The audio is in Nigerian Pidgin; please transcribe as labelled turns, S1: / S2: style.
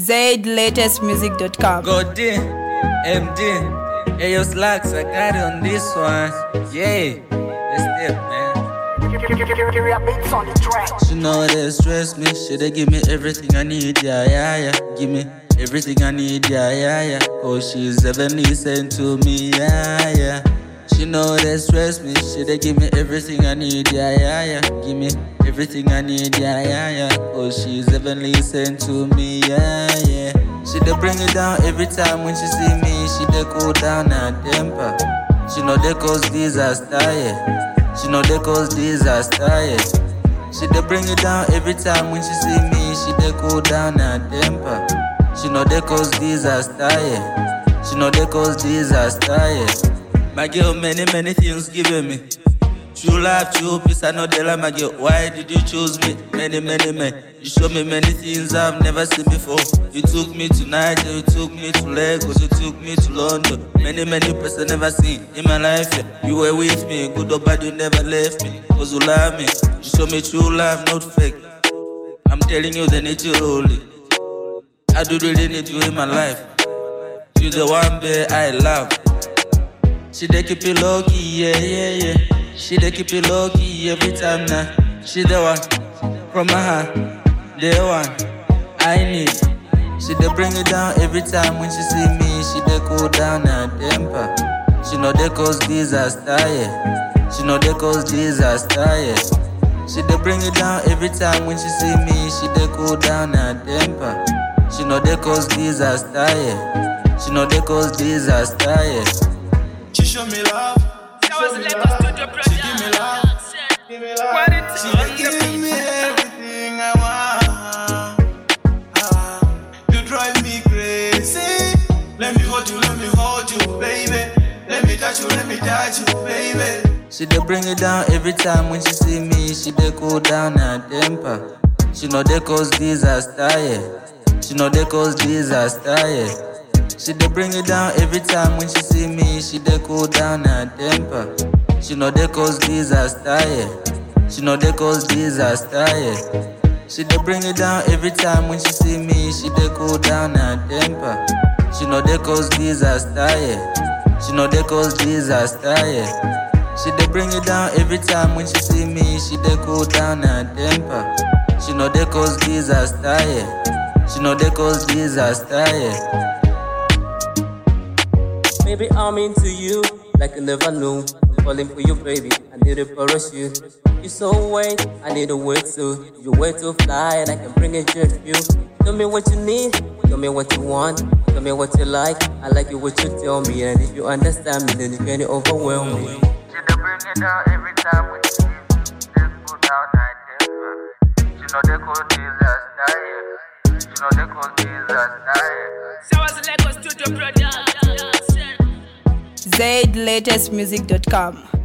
S1: ZLatestmusic.com.
S2: God D, MD, hey yo slacks, I got it on this one. Yeah, let's step, man. She know they stress me, she they give me everything I need, yeah, yeah, yeah. Give me everything I need, yeah, yeah, yeah. Cause she's heavenly sent to me, yeah, yeah. She know they stress me, she they give me everything I need, yeah, yeah, yeah. Give me everything I need, yeah, yeah, yeah. Cause she's heavenly sent to me, yeah, yeah. She they bring it down every time when she see me, she they cool down her temper. She know they cause disaster, yeah. She know they cause disaster, yeah. She dey bring it down every time when she see me. She dey cool down her temper. She know they cause disaster, yeah. She know they cause disaster, yeah. My girl, many many things giving me. True life, true peace, I know they like my girl. Why did you choose me? Many, many men. You show me many things I've never seen before. You took me to Niger, you took me to Lagos, you took me to London. Many, many person never seen in my life. Yeah. You were with me, good or bad, you never left me. Cause you love me. You show me true life, not fake. I'm telling you, they need you only. I do really need you in my life. You the one babe I love. She dey keep it low key, yeah, yeah, yeah. She dey keep it low key every time now. She the one from my heart, the one I need. She dey bring it down every time when she see me. She dey cool down her temper. She know they cause disaster, yeah. She know they cause disaster, yeah. She dey bring it down every time when she see me. She dey cool down her temper. She know they cause disaster, yeah. She know they cause disaster, yeah.
S3: She show me love. She show me love. She give me love. Give me love. She dey give me everything I want. Ah, You drive me crazy. Let me hold you, let me hold you, baby. Let me touch you, let me touch you, baby.
S2: She dey bring it down every time when she see me. She dey cool down her temper. She know they cause disaster, yeah. She know they cause disaster, yeah. She dey bring it down every time when she see me. She dey cool down her temper. She know they cause disaster, yeah. She know they cause disaster, yeah. She dey bring it down every time when she see me. She dey cool down her temper. She know they cause disaster, yeah. She know they cause disaster, yeah. She dey bring it down every time when she see me. She dey cool down her temper. She know they cause disaster, yeah. She know they cause disaster, yeah.
S4: Maybe I'm into you like I never knew. I'm falling for you, baby. I need a parachute. You so wet, I need a wetsuit. You way to fly, and I can bring a jet view. Tell me what you need, tell me what you want, tell me what you like. I like you what you tell me, and if you understand me, then you can't overwhelm me.
S2: She dey bring it down every time when she see me. She dey cool down her temper. She know they cause disaster, yeah. She know they cause disaster, yeah.
S1: ZLatestmusic.com.